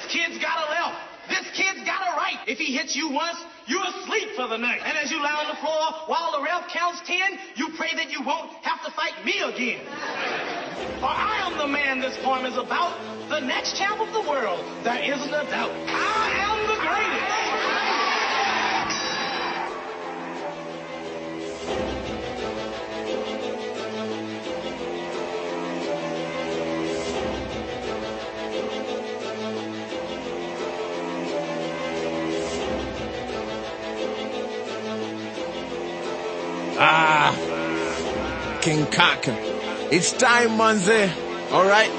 kid's got a left. This kid's got a right. If he hits you once, you're asleep for the night. And as you lie on the floor while the ref counts ten, you pray that you won't have to fight me again. For I am the man this poem is about, the next champ of the world. There isn't a doubt. I am the greatest. Ah, King Kaka. It's time manze. Alright.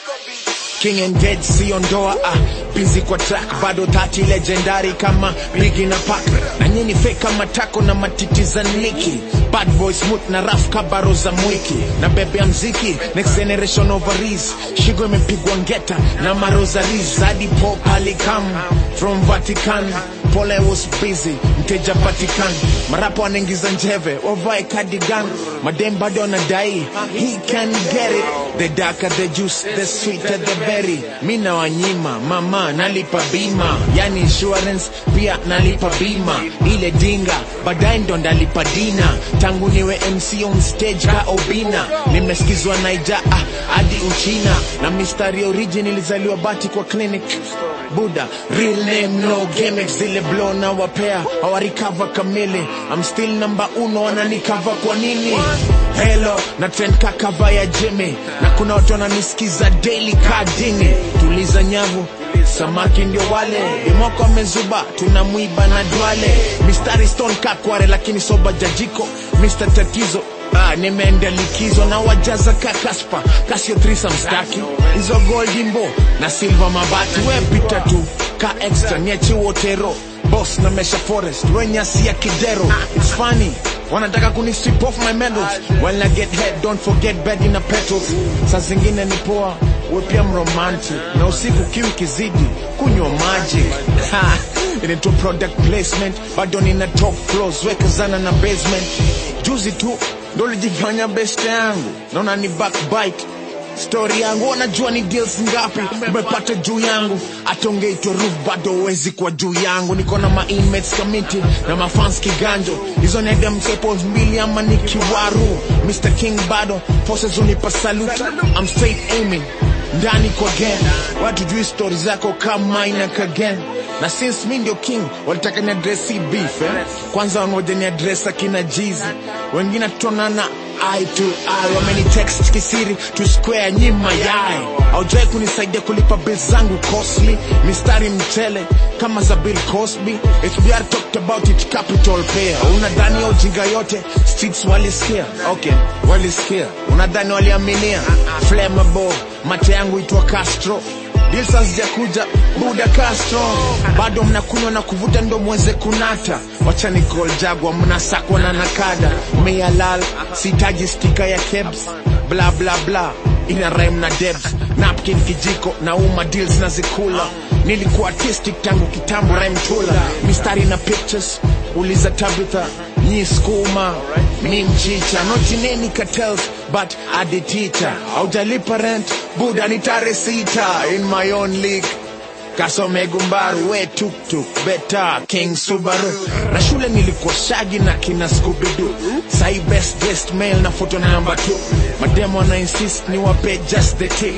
King and Dead siondoa ah, busy kwa track bado tati legendary kama Biggie na Pac na nyinyi fake kama tako na matiti za Nicki bad boy smooth na raf kabaro za mwiki na bebe ya mziki next generation ovaries shigo imepigwa ngeta na marosaries hadi pop alikam from Vatican pole was busy mteja Vatican marapo wanaingiza njeve wavae cardigan madem bado wanadai he can get it the darker the juice the sweeter the berry mi na wanyima mama nalipa bima yani insurance pia nalipa bima ile dinga baadaye ndo ndalipa dina tangu niwe mc on stage ka obina nimesikizwa naija ah, hadi uchina na mistari origin ilizaliwa bati kwa clinic buda real name no gimmicks zile blow na wapea hawarikava kamili I'm still number uno wananikava kwa nini hello na trend kakava ya jimmy na kuna watu wananisikiza daily kadini tuliza nyavu samaki ndio wale imoko amezuba tunamwiba na dwale mistari stone kakware lakini soba jajiko mr tatizo Ah, nimeenda likizo na wajaza ka kaspa kasio trisa mstaki hizo goldimbo na silva mabati we pita tu ka extra niachi wotero boss na mesha forest we nyasi ya kidero it's funny wanataka kuni strip off my medals when I get head don't forget bed in a petals saa zingine ni poa we pia mromantic na usiku kiu kizidi kunywa maji Ha, inaitwa product placement bado nina top floors wekezana na basement juzi tu ndo lijifanya best yangu naona ni backbite stori yangu wanajua ni deals ngapi umepata juu yangu atongeitwa roof bado uwezi kwa juu yangu niko na ma inmates committee na mafans kiganjo hizo ni dem staples mbili ama ni kiwaru Mr King bado forces unipa salute I'm straight aiming ndani kwa gen watu jui stori zako kama ina kagen na since mi ndio king walitaka ni address hii beef eh? kwanza wangoja ni address akina jizi wengine tutonana eye to eye wameni text kisiri to square nyima yae aujawai kunisaidia kulipa bill zangu costly mistari mchele kama za bill cosby hbr talked about it capital pair unadhani ya ujinga yote streets walisikia okay walisikia unadhani waliaminia flammable mate yangu itwa castro Deals hazijakuja buda Castro, bado mnakunywa na kuvuta ndo mweze kunata. Wachani gol jagwa mnasakwa na nakada, meyalal sitaji stika ya kebs, bla bla bla ina rhyme na debs, napkin kijiko na uma deals na zikula. Nilikuwa artistic tangu kitambo rhyme tula, mistari na pictures uliza Tabitha nyi skuma mi mchicha notineni cartels but adi teacher aujalipa rent buda ni tare sita in my own league kasome gumbaru we tuktuk beta king subaru na shule nilikuwa shagi na kina skubidu sai best dressed male na foto namba 2 mademo na insist ni wape just the tip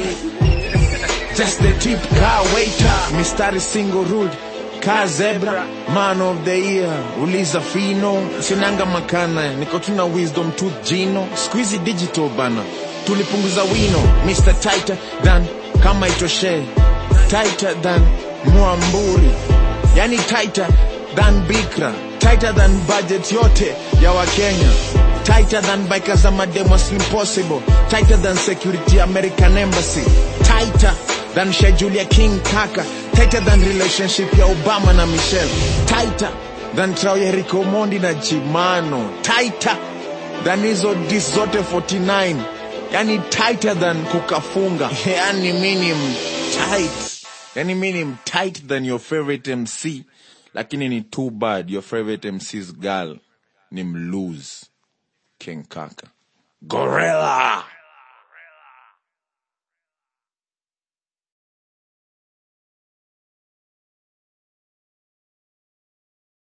just the tip ka waiter mistari single ruled ka zebra man of the year uliza fino sinanga makana niko tuna wisdom tooth jino squeezy digital bana tulipunguza wino mr tighter than kama itoshe tighter than mwamburi yani tighter than bikra tighter than budget yote ya wakenya tighter than bikers za mademo slim possible tighter than security american embassy tighter than schedule ya king kaka tighter than relationship ya obama na michelle tighter than trao ya rico mondi na chimano tighter than hizo dis zote 49 yani tighter than kukafunga yani minim tight yani minim tight than your favorite mc lakini ni too bad your favorite mc's girl ni mlose king kaka gorilla